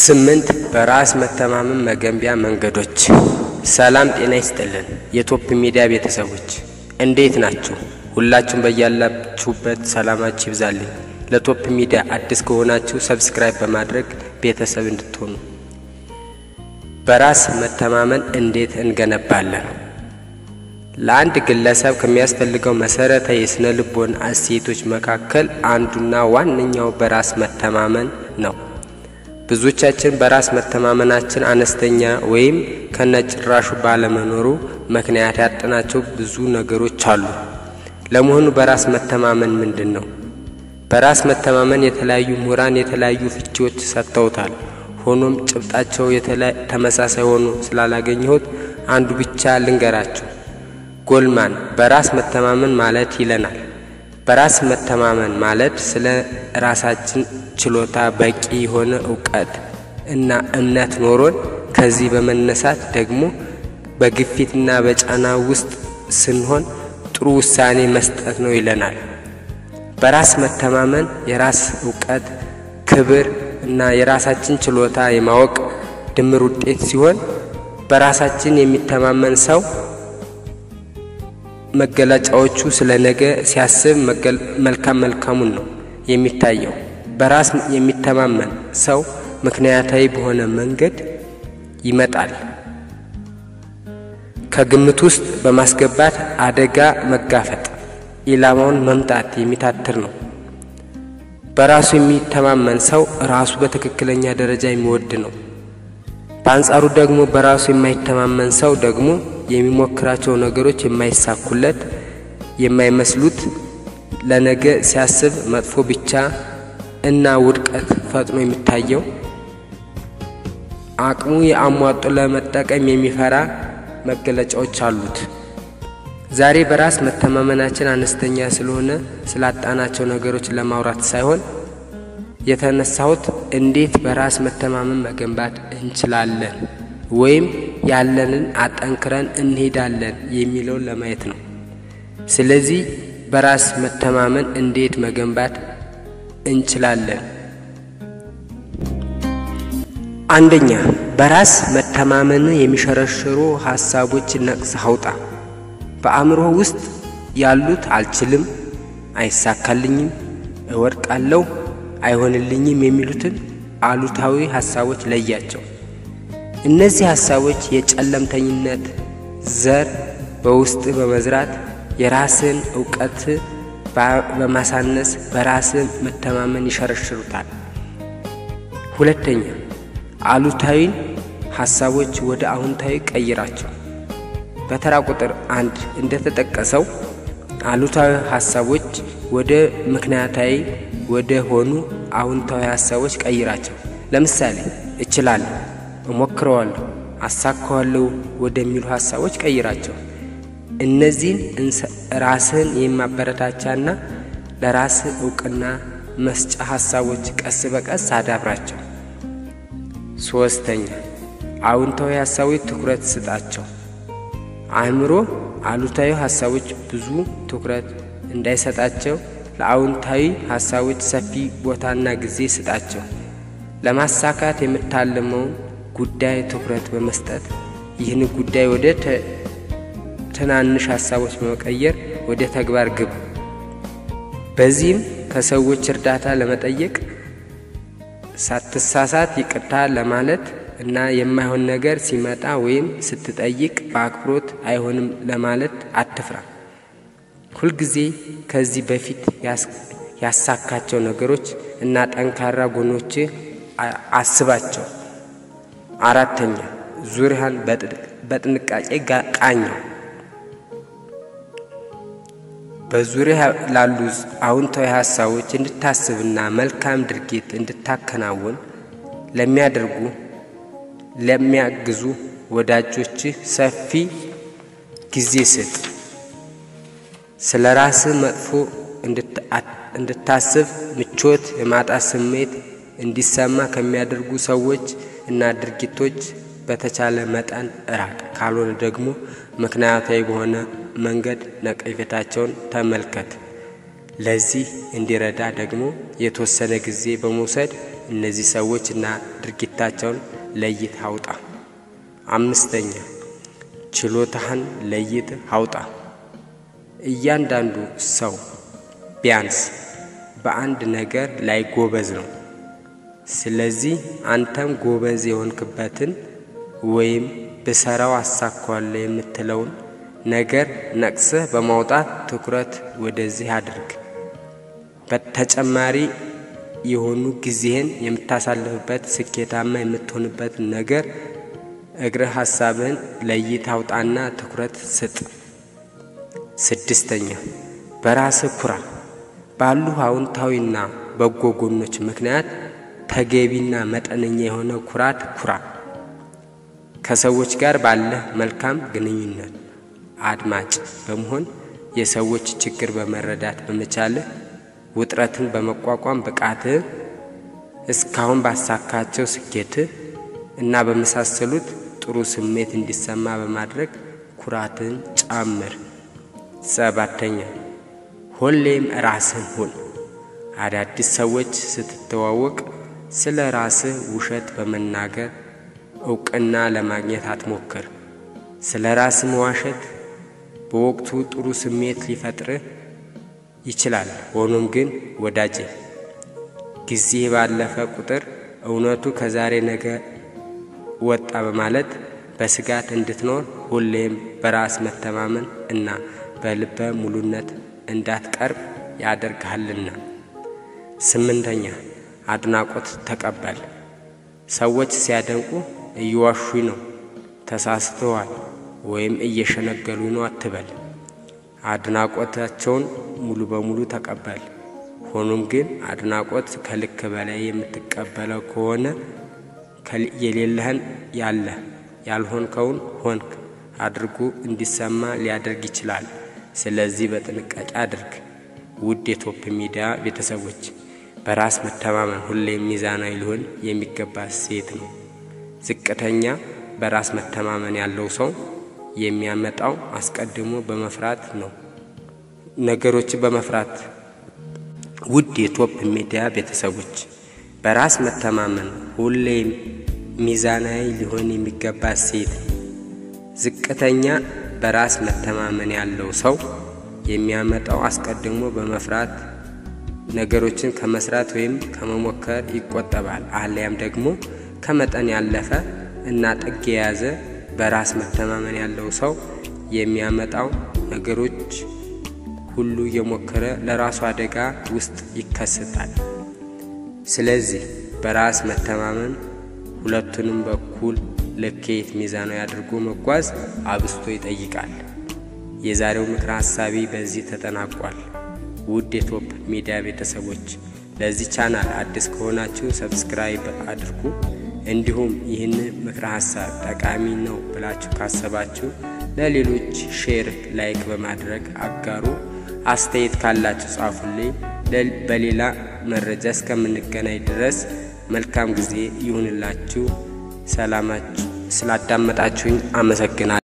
ስምንት በራስ መተማመን መገንቢያ መንገዶች። ሰላም ጤና ይስጥልን የቶፕ ሚዲያ ቤተሰቦች እንዴት ናችሁ? ሁላችሁም በያላችሁበት ሰላማችሁ ይብዛልኝ። ለቶፕ ሚዲያ አዲስ ከሆናችሁ ሰብስክራይብ በማድረግ ቤተሰብ እንድትሆኑ። በራስ መተማመን እንዴት እንገነባለን? ለአንድ ግለሰብ ከሚያስፈልገው መሰረታዊ የስነ ልቦና እሴቶች መካከል አንዱና ዋነኛው በራስ መተማመን ነው። ብዙዎቻችን በራስ መተማመናችን አነስተኛ ወይም ከነጭራሹ ባለመኖሩ ምክንያት ያጠናቸው ብዙ ነገሮች አሉ። ለመሆኑ በራስ መተማመን ምንድን ነው? በራስ መተማመን የተለያዩ ምሁራን የተለያዩ ፍቺዎች ሰጥተውታል። ሆኖም ጭብጣቸው ተመሳሳይ ሆኖ ስላላገኘሁት አንዱ ብቻ ልንገራችሁ። ጎልማን በራስ መተማመን ማለት ይለናል። በራስ መተማመን ማለት ስለ ራሳችን ችሎታ በቂ የሆነ እውቀት እና እምነት ኖሮን ከዚህ በመነሳት ደግሞ በግፊትና በጫና ውስጥ ስንሆን ጥሩ ውሳኔ መስጠት ነው ይለናል። በራስ መተማመን የራስ እውቀት፣ ክብር እና የራሳችን ችሎታ የማወቅ ድምር ውጤት ሲሆን በራሳችን የሚተማመን ሰው መገለጫዎቹ ስለ ነገ ሲያስብ መልካም መልካሙን ነው የሚታየው። በራስ የሚተማመን ሰው ምክንያታዊ በሆነ መንገድ ይመጣል። ከግምት ውስጥ በማስገባት አደጋ መጋፈጥ፣ ኢላማውን መምታት የሚታትር ነው። በራሱ የሚተማመን ሰው ራሱ በትክክለኛ ደረጃ የሚወድ ነው። በአንጻሩ ደግሞ በራሱ የማይተማመን ሰው ደግሞ የሚሞክራቸው ነገሮች የማይሳኩለት የማይመስሉት ለነገ ሲያስብ መጥፎ ብቻ እና ውድቀት ፈጥኖ የሚታየው አቅሙ የአሟጦ ለመጠቀም የሚፈራ መገለጫዎች አሉት። ዛሬ በራስ መተማመናችን አነስተኛ ስለሆነ ስላጣናቸው ነገሮች ለማውራት ሳይሆን የተነሳሁት እንዴት በራስ መተማመን መገንባት እንችላለን ወይም ያለንን አጠንክረን እንሄዳለን የሚለውን ለማየት ነው። ስለዚህ በራስ መተማመን እንዴት መገንባት እንችላለን? አንደኛ፣ በራስ መተማመን የሚሸረሽሩ ሀሳቦች ነቅሰህ አውጣ። በአእምሮ ውስጥ ያሉት አልችልም፣ አይሳካልኝም፣ እወድቃለሁ፣ አይሆንልኝም የሚሉትን አሉታዊ ሀሳቦች ለያቸው። እነዚህ ሀሳቦች የጨለምተኝነት ዘር በውስጥ በመዝራት የራስን እውቀት በማሳነስ በራስን መተማመን ይሸረሽሩታል። ሁለተኛ አሉታዊን ሀሳቦች ወደ አዎንታዊ ቀይራቸው። በተራ ቁጥር አንድ እንደተጠቀሰው አሉታዊ ሀሳቦች ወደ ምክንያታዊ ወደ ሆኑ አዎንታዊ ሀሳቦች ቀይራቸው። ለምሳሌ እችላለሁ እሞክረዋለሁ፣ አሳካዋለሁ ወደሚሉ ሀሳቦች ቀይራቸው። እነዚህን ራስህን የማበረታቻና ለራስህ እውቅና መስጫ ሀሳቦች ቀስ በቀስ አዳብራቸው። ሶስተኛ አዎንታዊ ሀሳቦች ትኩረት ስጣቸው። አእምሮ አሉታዊ ሀሳቦች ብዙ ትኩረት እንዳይሰጣቸው ለአዎንታዊ ሀሳቦች ሰፊ ቦታና ጊዜ ስጣቸው። ለማሳካት የምታልመውን ጉዳይ ትኩረት በመስጠት ይህን ጉዳይ ወደ ትናንሽ ሀሳቦች በመቀየር ወደ ተግባር ግብ። በዚህም ከሰዎች እርዳታ ለመጠየቅ ሳትሳሳት ይቅርታ ለማለት እና የማይሆን ነገር ሲመጣ ወይም ስትጠይቅ በአክብሮት አይሆንም ለማለት አትፍራ። ሁልጊዜ ከዚህ በፊት ያሳካቸው ነገሮች እና ጠንካራ ጎኖች አስባቸው። አራተኛ ዙሪያን በጥንቃቄ ቃኘው። በዙሪያ ላሉ አዎንታዊ ሀሳቦች እንድታስብና መልካም ድርጊት እንድታከናውን ለሚያደርጉ ለሚያግዙ ወዳጆች ሰፊ ጊዜ ስጥ። ስለ ራስህ መጥፎ እንድታስብ ምቾት የማጣት ስሜት እንዲሰማ ከሚያደርጉ ሰዎች እና ድርጊቶች በተቻለ መጠን ራቅ። ካልሆነ ደግሞ ምክንያታዊ በሆነ መንገድ ነቀፌታቸውን ተመልከት። ለዚህ እንዲረዳ ደግሞ የተወሰነ ጊዜ በመውሰድ እነዚህ ሰዎች እና ድርጊታቸውን ለይት አውጣ። አምስተኛ ችሎታህን ለይት አውጣ። እያንዳንዱ ሰው ቢያንስ በአንድ ነገር ላይ ጎበዝ ነው። ስለዚህ አንተም ጎበዝ የሆንክበትን ወይም ብሰራው አሳካዋለሁ የምትለውን ነገር ነቅሰህ በማውጣት ትኩረት ወደዚህ አድርግ። በተጨማሪ የሆኑ ጊዜህን የምታሳልፍበት ስኬታማ የምትሆንበት ነገር እግረ ሀሳብህን ለይተህ አውጣና ትኩረት ስጥ። ስድስተኛ በራስህ ኩራ። ባሉ አዎንታዊና በጎ ጎኖች ምክንያት ተገቢና መጠነኛ የሆነ ኩራት ኩራ። ከሰዎች ጋር ባለህ መልካም ግንኙነት አድማጭ በመሆን የሰዎች ችግር በመረዳት በመቻልህ ውጥረትን በመቋቋም ብቃትህ እስካሁን ባሳካቸው ስኬትህ እና በመሳሰሉት ጥሩ ስሜት እንዲሰማ በማድረግ ኩራትን ጨምር። ሰባተኛ ሁሌም ራስህን ሁን። አዳዲስ ሰዎች ስትተዋወቅ ስለ ራስህ ውሸት በመናገር እውቅና ለማግኘት አትሞክር። ስለ ራስህ መዋሸት በወቅቱ ጥሩ ስሜት ሊፈጥርህ ይችላል። ሆኖም ግን ወዳጄ ጊዜ ባለፈ ቁጥር እውነቱ ከዛሬ ነገ ወጣ በማለት በስጋት እንድትኖር ሁሌም በራስ መተማመን እና በልበ ሙሉነት እንዳትቀርብ ያደርግሃልና። ስምንተኛ አድናቆት ተቀበል። ሰዎች ሲያደንቁ እየዋሹኝ ነው፣ ተሳስተዋል ወይም እየሸነገሉ ነው አትበል። አድናቆታቸውን ሙሉ በሙሉ ተቀበል። ሆኖም ግን አድናቆት ከልክ በላይ የምትቀበለው ከሆነ የሌለህን ያለህ ያልሆንከውን ሆንክ አድርጎ እንዲሰማ ሊያደርግ ይችላል። ስለዚህ በጥንቃቄ አድርግ። ውድ የቶፕ ሚዲያ ቤተሰቦች በራስ መተማመን ሁሌም ሚዛናዊ ሊሆን የሚገባ ሴት ነው። ዝቅተኛ በራስ መተማመን ያለው ሰው የሚያመጣው አስቀድሞ በመፍራት ነው። ነገሮችን በመፍራት ውድ የቶፕ ሚዲያ ቤተሰቦች በራስ መተማመን ሁሌም ሚዛናዊ ሊሆን የሚገባ ሴት ነው። ዝቅተኛ በራስ መተማመን ያለው ሰው የሚያመጣው አስቀድሞ በመፍራት ነገሮችን ከመስራት ወይም ከመሞከር ይቆጠባል። አሊያም ደግሞ ከመጠን ያለፈ እና ጥግ የያዘ በራስ መተማመን ያለው ሰው የሚያመጣው ነገሮች ሁሉ እየሞከረ ለራሱ አደጋ ውስጥ ይከሰታል። ስለዚህ በራስ መተማመን ሁለቱንም በኩል ልኬት ሚዛናዊ አድርጎ መጓዝ አብስቶ ይጠይቃል። የዛሬው ምክረ ሀሳቢ በዚህ ተጠናቋል። ውድ የቶፕ ሚዲያ ቤተሰቦች ለዚህ ቻናል አዲስ ከሆናችሁ ሰብስክራይብ አድርጉ። እንዲሁም ይህን ምክረ ሀሳብ ጠቃሚ ነው ብላችሁ ካሰባችሁ ለሌሎች ሼር፣ ላይክ በማድረግ አጋሩ። አስተያየት ካላችሁ ጻፉልኝ። በሌላ መረጃ እስከምንገናኝ ድረስ መልካም ጊዜ ይሁንላችሁ። ሰላማችሁ። ስላዳመጣችሁኝ አመሰግናለሁ።